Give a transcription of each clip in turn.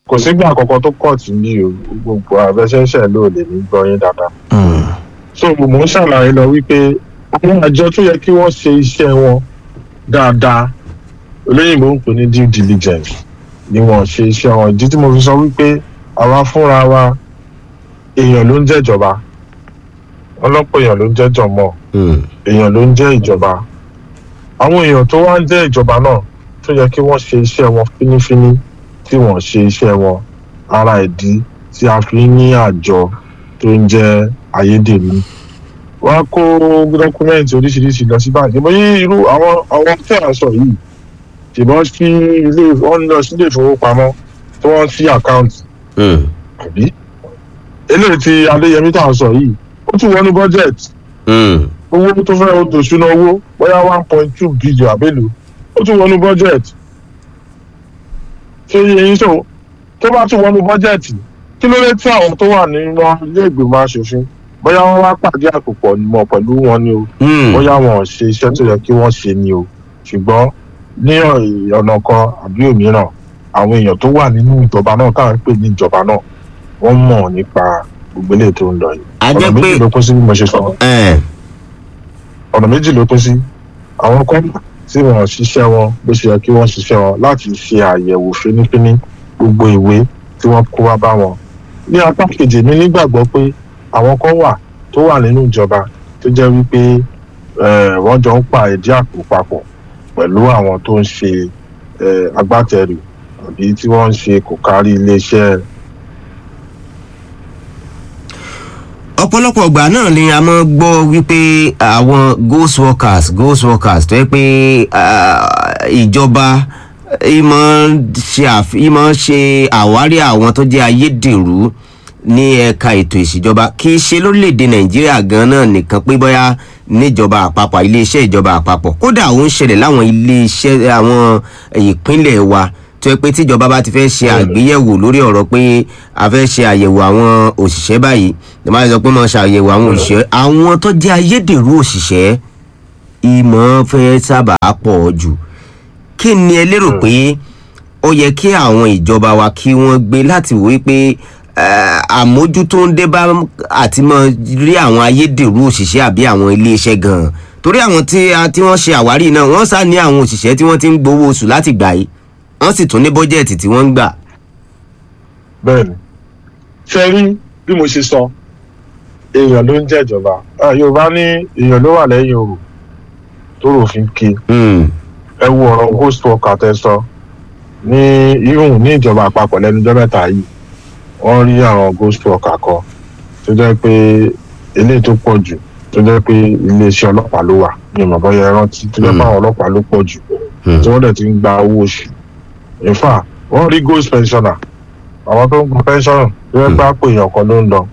kò sígbà àkọ́kọ́ tó kọ̀ tí ní o gbogbo àfẹsẹ̀ṣẹ̀ ló lè ní gbọ́ yín dáadáa. Hmm. so mò ń ṣàlàyé lọ wípé àwọn àjọ tó yẹ kí wọ́n ṣe iṣẹ́ wọn dáadáa olóyìnbó ń pè ní due diligence ni wọ́n ṣe iṣẹ́ wọn ìdí tí mo fi sọ wípé àwa fúnra wa èèyàn ló ń jẹ́jọba ọlọ́pọ̀ èèyàn ló ń jẹ́jọmọ́ Hmm. èèyàn ló ń jẹ́ ìjọba àwọn èèyàn tó wá ń jẹ́ ìjọba náà tó yẹ kí wọ́n ṣe iṣẹ́ wọn fínífíní tí wọ́n ṣe iṣẹ́ wọn ara ìdí tí a fi ń ní àjọ tó ń jẹ́ ayédèrú wọ́n á kó dọ́kúmẹ́ǹtì oríṣiríṣi lọ sí báńkì bóyá irú àwọn àwọn tí à ń sọ yìí ṣùgbọ́n sí ilé wọ́n lọ sí ilé ìfowópamọ́ tí wọ́n sí àkáǹtì Hmm. àbí eléyìí tí adéyẹmí tá à ń sọ yìí ó tún wọnú bọ́jẹ̀tì Hmm. owó tó fẹ́ o tó ṣúná owó bóyá one point two billion àbẹ́lò ó tún wọnú budget ṣé yẹyin sọ tó bá tún wọnú budget kí ló dé tí àwọn tó wà nínú ilé ìgbìmọ̀ asòfin bóyá wọ́n wá pàdé àpòpọ̀ mọ̀ pẹ̀lú wọn ni o Hmm. bóyá wọn ò ṣe iṣẹ́ tó yẹ kí wọ́n ṣe ni o ṣùgbọ́n ní ọ̀nà kan àbí òmíràn àwọn èèyàn tó wà nínú ìjọba náà táwọn ń pè ní ìjọba náà wọ́n mọ̀ nípa gbogbo eléyìí tó ń lọ yìí a ọ̀nà jẹ́ méjì pé ló kún sí bí mo ṣe sọ ẹ̀ ọ̀nà méjì ló pín sí àwọn kan tí wọ́n ṣiṣẹ́ wọn bó ṣe yẹ kí wọ́n ṣiṣẹ́ wọn láti ṣe àyẹ̀wò fínífíní gbogbo ìwé tí wọ́n kó wá bá wọn. ní apá kejì mi nígbàgbọ́ pé àwọn kan wà tó wà nínú ìjọba tó jẹ́ wípé eh, wọ́n jọ ń pa ìdí àpò papọ̀ pẹ̀lú àwọn tó ń ṣe eh, agbátẹrù àbí tí wọ́n ń ṣe kò kárí iléeṣẹ́ ọ̀pọ̀lọpọ̀ ọgbà náà ni a máa gbọ́ wípé àwọn ghost workers ghost workers tó yẹ pé ah, ìjọba ìmọ̀ ṣe àf- ìmọ̀ ṣe àwárí àwọn tó jẹ́ ayédèrú ní ẹ̀ka ètò ìṣèjọba kì í ṣe lórílẹ̀‐èdè nàìjíríà gan náà nìkan pé bóyá níjọba àpapọ̀ iléeṣẹ́ ìjọba àpapọ̀ kódà ó ń ṣẹlẹ̀ láwọn iléeṣẹ́ àwọn ìpínlẹ̀ wa tó yẹ pé tíjọba bá ti fẹ́ ṣe àgbéyẹ̀wò lórí ọ̀rọ̀ pé a fẹ́ ṣe àyẹ̀wò àwọn òṣìṣẹ́ báyìí tó máa sọ pé máa ṣàyẹ̀wò àwọn òṣìṣẹ́ àwọn tó jẹ́ ayédèrú òṣìṣẹ́ ìmọ̀ fẹ́ sábà pọ̀ jù kí ni ẹ lérò pé ó yẹ kí àwọn ìjọba wa kí wọ́n gbé láti wò pé àmójútó ń dé bá àti mọ rí àwọn ayédèrú òṣìṣẹ́ àbí àwọn iléeṣẹ́ gan-an torí àwọn tí a- tí wọ́n ṣe àwárí náà wọ́n sá ní àwọn òṣìṣẹ́ tí wọ́n ti ń gbowó oṣù láti gbà yìí wọ́n sì tún ní bọ́jẹ̀tì tí wọ́n ń gbà. bẹ́ẹ̀ni ṣe rí bí mo ṣe sọ èèyàn ló ń jẹ́jọba Ah, yorùbá ní èèyàn ló wà lẹ́yìn òrò tó rò fi ń ké Hmm. ẹ wo ọ̀rọ̀ ghost worker tẹ sọ ní ihun ní ìjọba àpapọ̀ lẹ́nujọ́ mẹ́ta yìí wọ́n rí àwọn ghost worker kan tó jẹ́ pé eléyìí tó pọ̀ jù tó jẹ́ pé iléeṣẹ́ ọlọ́pàá ló wà ní ìmọ̀ bọ́yá ẹ rántí tó jẹ́ pé àwọn ọlọ́pàá ló pọ̀ jù Hmm. tí wọ́n dẹ̀ ti ń gba owó oṣù in fact wọ́n rí ghost pensioner àwọn tó ń gba pension tó jẹ́ pé àpò èèyàn kan ló ń lọ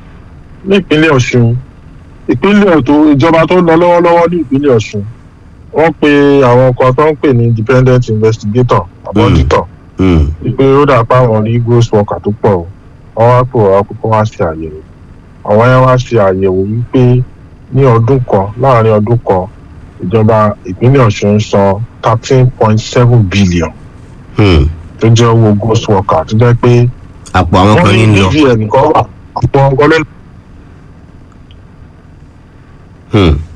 ní ìpínlẹ̀ ọ̀ṣun ìpínlẹ̀ tó ìjọba tó ń lọ lọ́wọ́lọ́wọ́ ní ìpínlẹ̀ ọ̀ṣun wọ́n pe àwọn kan tó ń pè ní independent investigator àbọ̀ Mm. auditor Hmm. wípé ó dà pé àwọn rí ghost worker tó pọ̀ o wọ́n wá pè wá kókó wá ṣe àyẹ̀wò àwọn yẹn wá ṣe àyẹ̀wò wípé ní ọdún kan láàrin ọdún kan ìjọba ìpínlẹ̀ ọ̀ṣun ń san thirteen point seven billion Hmm. tó jẹ́ owó ghost worker tó jẹ́ pé àpò àwọn wọ́n kan ní ní lọ. bvn kan wà àpò ọgọ́ lẹ́nu Hmm.